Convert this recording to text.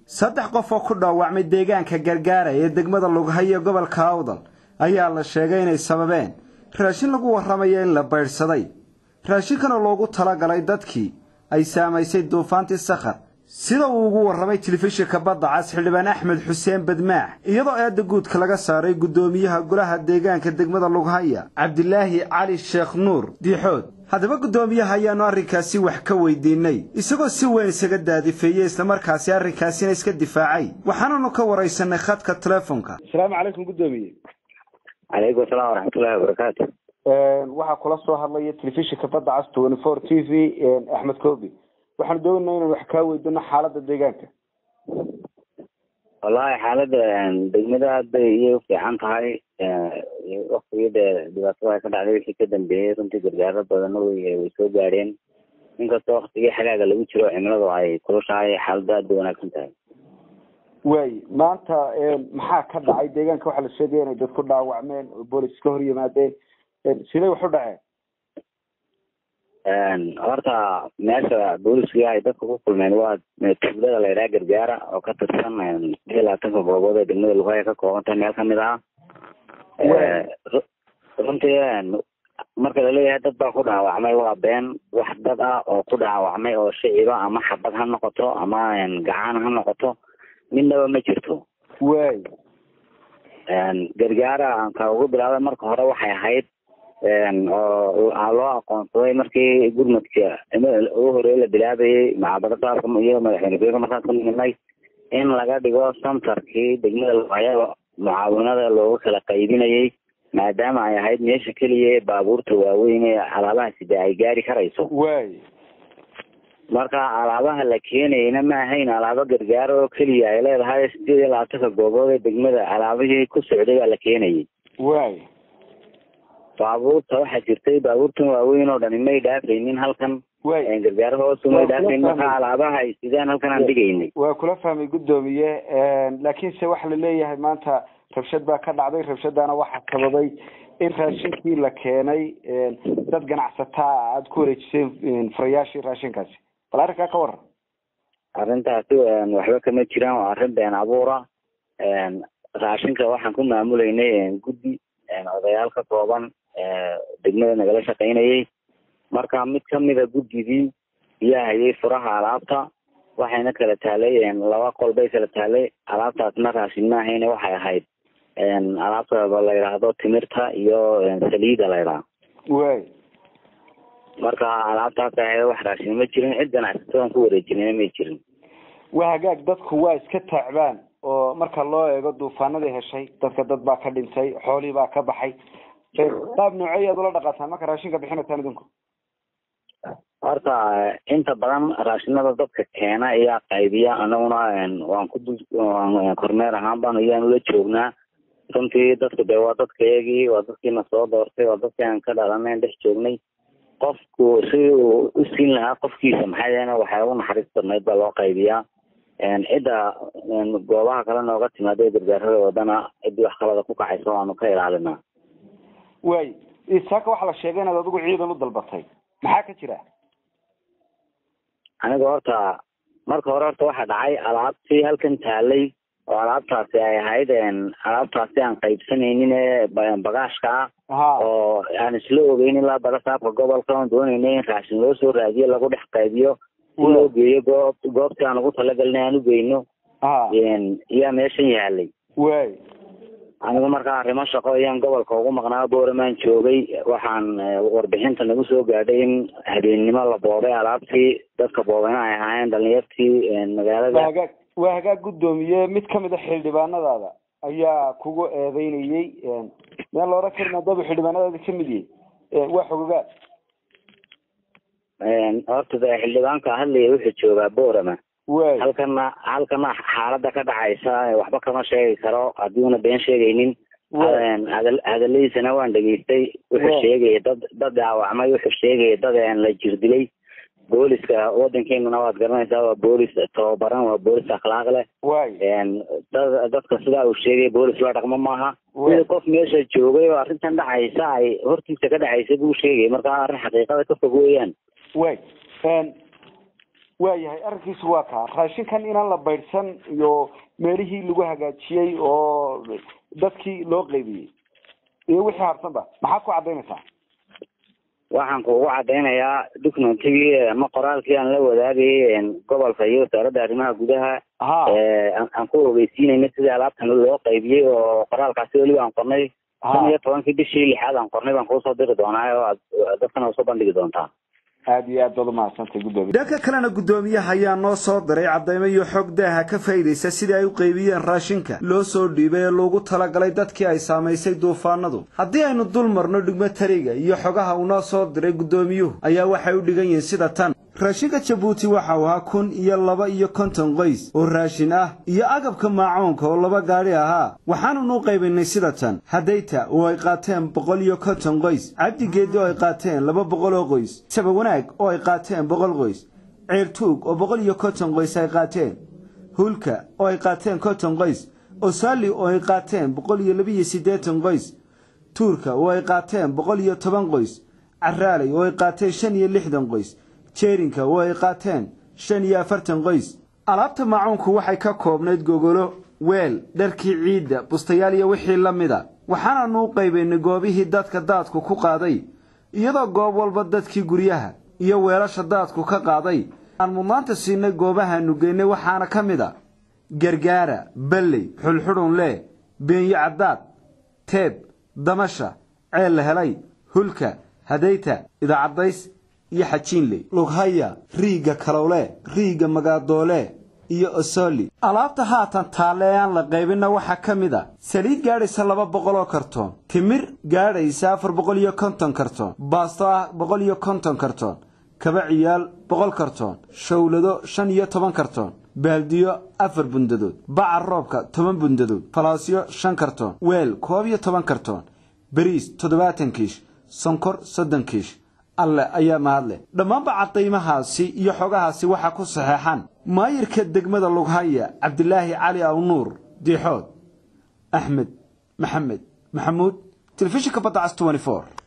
saddex qof oo ku dhaawacmay deegaanka gargaara ee degmada lughayo gobolka awdal ayaa la sheegay inay sababeen raashin lagu warramayo in la baydhsaday raashinkanoo loogu talagalay dadkii ay saamaysay duufaantii sakhar sida uu ugu warramay telefishinka badda cas xildhibaan axmed xuseen badmaax iyadoo eedda guudka laga saaray guddoomiyaha golaha deegaanka degmada lughaya cabdilaahi cali sheekh nuur diixood haddaba guddoomiyaha ayaannu arrinkaasi wax ka weydiinay isagoo si weyn isaga daadifeeyey islamarkaasi arrinkaasina iska difaacay waxaananu ka waraysanay khadka telefoonka asalaamu calaykum guddoomiye calaykum asalaam waraxmatullahi wabarakaatu waxaa kula soo hadlaya telefishinka badda cas twenty four t v axmed kobi waxaanu doonayna inaan wax kaa weydino xaaladda deegaanka wallahi xaaladda degmada aad bay iyay ufiican tahay waktigii dee dhibaatada ay ka dhacday wixii ka dambeeyey runtii gargaaro badanna way way soo gaadheen inkastoo waktigii xagaaga lagu jiro cimiladu ay kulushahay xaaladda aad bay wanaagsan tahay waay maanta maxaa ka dhacay deegaanka waxaa la sheegaya inay dad ku dhaawacmeen oo boolis ka hor yimaadeen siday wax u dhaceen horta meesha booliskii ay dadka ku kulmeen waa tuulada la yidhaha gargaara oo ka tirsan iyo labaatanka goobood ee degmada lugaya ka kooban tahay meel kamid ah runtii marka laleeyahay dad baa ku dhaawacmay waa been wax dad ah oo ku dhaawacmay oo shiciba ama xabad ha noqoto ama gacan ha noqoto midnaba ma jirto waay gargaara ka ugu bilaabay marka hore waxay ahayd oo loo aqoonsaday markii gurmadka ugu horey la bilaabayay macabadadaaka iyo madaxweyne markaas ka nimidnay in laga dhigo santarkii degmada lugaya mucaawinada looga kala qaybinayay maadaama ay ahayd meesha keliya ee baabuurta waaweyn ee alaabaha sida ay gaari karayso waay marka alaabaha la keenayna ma ahayn alaabo gargaaro oo keliya ay leedahay sideed iyo labaatanka goobood ee degmada alaabihii ku socday baa la keenayay waay baabuurta waxaa jirtay baabuurtan waaweyn oo dhani may dhaafaynin halkan waay gargaaro hoosu may dhaafayn marka alaabaha ay sidaan halkan aan dhigaynay waa kula fahmay guddoomiye laakiinse waxa la leeyahay maanta rabshad baa ka dhacday rabshadaana waxaa sababay in raashinkii la keenay dad ganacsataa aada ku wareejiseen furayaashii raashinkaasi bal arrinkaa ka waran arrintaasi waxba kama jiraan waa arrin been abuura raashinka waxaan ku maamulaynay guddi odayaal ka kooban degmada nagala shaqaynayay marka mid kamida guddidii ayaa hayay furaha alaabta waxayna kala taalay laba qol bay kala taalay alaabtaasna raashin ma ahayne waxay ahayd alaabta la yidhaahdo timirta iyo saliida la yidhaha waay marka alaabtaas ahayd wax raashin ma jirin cid ganacsatada ku wareejinayna may jirin waa hagaag dadku waa iska taacbaan oo marka loo eego duufaanadii heshay dadka dad baa ka dhintay xoolii baa ka baxay qaab noocey aad ula dhaqataan marka raashinka bixinaysaan idinku horta inta badan raashinada dadka keena ayaa qaybiya anaguna waan ku dul kormeer ahaan baan ayaan ula joognaa runtii dadku dee waa dadkayagii waa dadkiina soo doortay waa dadkii aan ka dhalanayn dhex joognay qofku si uu u siin lahaa qofkiisa maxaa yeele waxay ugu naxariis badnayd baa loo qaybiyaa cidda goobaha kale nooga timaada gargaarada wadana ciddii wax kalada ku kacaysa waanu ka ilaalinaa waay saaka waxaa la sheegay inaad adigu ciidan u dalbatay maxaa ka jira aniga horta marka hore horta waxaa dhacay alaabtii halkan taalay oo alaabtaasi ay ahayd alaabtaasi aan qaybsanaynin ee bagaashka ah oo aan isla ogeyn ilaa badasaabka gobolka oon doonaynay in raashin loo soo raadiyo lagu dhex qaybiyo si loo geeyo goob goobtii aan ugu talagalnay aan ugeyno iyaa meeshan yaalay waay anigu markaa arrimo shaqo ayaan gobolka ugu maqnaa booramaan joogay waxaan warbixinta nagu soo gaadhay in habeennimo la boobay alaabtii dadka boobeyna ay ahaayeen dhalinyartii magaalada waa hagaag waa hagaag guddoomiye mid kamid a xildhibaanadaada ayaa kugu eedeynayey meel la odhan karin haddaba xildhibaanadaada kamid yahay waa xogogaad horta de xildhibaanka hadlaya wuxuu joogaa boorama waay halkana halkana xaalada ka dhacaysa waxba kama sheegi karo haddiuna been sheegaynin hadaladiisana waan dhegaystay wuxuu sheegaya dad dad dhaawacmay wuxuu sheegaya dad la jirdilay booliska wadankeenuna waad garanaysaa waa boolis tababaran waa boolis akhlaaq leh waay dad dadka sidaa uu sheegay boolis la dhaqmo maaha sida qof meesha joogay oo arrintan dhacaysa ay hortiisa ka dhacaysa buu sheegay marka arrin xaqiiqada ka fog weeyaan way waayahay arrinkiisu waa kaa raashinkan inaan la baydhsan iyo meelihii lagu hagaajiyey oo dadkii loo qeybiyey iyo wixii harsanba maxaad ku cadaynaysaa waxaan kuugu cadaynayaa documentigii ama qoraalkii aan la wadaagayay gobolka iyo wasaaradda arrimaha gudaha ha aan ku ogeysiinayna sidii alaabtan loo qaybiyey oo qoraalkaasi weliba aan qornay shan iyo tobankii bishii lixaad aan qornay baan kuusoo diri doonaa oo aad dadkana usoo bandhigi doontaa aada iyo aad baad umahadsantay guddoomiye dhanka kalena guddoomiyaha ayaa noo soo diray caddaymo iyo xog daaha ka faa'iidaysa sidii ay u qaybiyeen raashinka loo soo dhiibay ee loogu talagalay dadkii ay saamaysay duufaanadu haddii aynu dul marno dhigmo tariga iyo xogaha uu noo soo diray guddoomiyuhu ayaa waxay u dhigan yihiin sida tan raashinka jabuuti waxa uu ahaa kun iyo laba iyo konton qoys oo raashin ah iyo agabka maacoonka oo laba gaadhi ahaa waxaanunu qaybinay sida tan hadayta oo ay qaateen boqol iyo konton qoys cabdigeedi oo ay qaateen laba boqol oo qoys sabawanaag oo ay qaateen boqol qoys ceertuug oo boqol iyo konton qoys ay qaateen hulka oo ay qaateen konton qoys osaali oo ay qaateen boqol iyo labiyo siddeetan qoys tuurka oo ay qaateen boqol iyo toban qoys caraaley oo ay qaateen shan iyo lixdan qoys jeerinka oo ay qaateen shan iyo afartan qoys alaabta maacuunku waxay ka koobnayd gogolo weel dharkii ciidda bustayaal iyo wixii la mida waxaananu u qaybaynay goobihii dadka daadku ku qaaday iyadoo goob walba dadkii guryaha iyo weelasha daadku ka qaaday aan mudnaanta siinay goobahaanu geynay waxaana ka mid a gargaara balley xulxudhunlee beenyo caddaad teeb damasha ceel la helay hulka hadayta idacaddays iyo xajiinley lughaya riigga kalowle riigga magaadoole iyo osoli alaabta haatan taalle ee aan la qaybinna waxaa ka mid a saliid gaadhaysa laba boqol oo kartoon timir gaadhaysa afar boqol iyo konton kartoon baasto ah boqol iyo konton kartoon kaba ciyaal boqol kartoon shawlado shan iyo toban kartoon baaldiyo afar bundadood bacar roobka toban bundadood falaasyo shan kartoon weel koob iyo toban kartoon bariis toddobaatan kiish sonkor soddon kiish alle ayaa mahadleh dhammaanba cadaymahaasi iyo xogahaasi waxaa ku saxeexan maayirka degmada lughaya cabdilaahi cali awnuur diixood axmed maxamed maxamuud telefishinka badda cas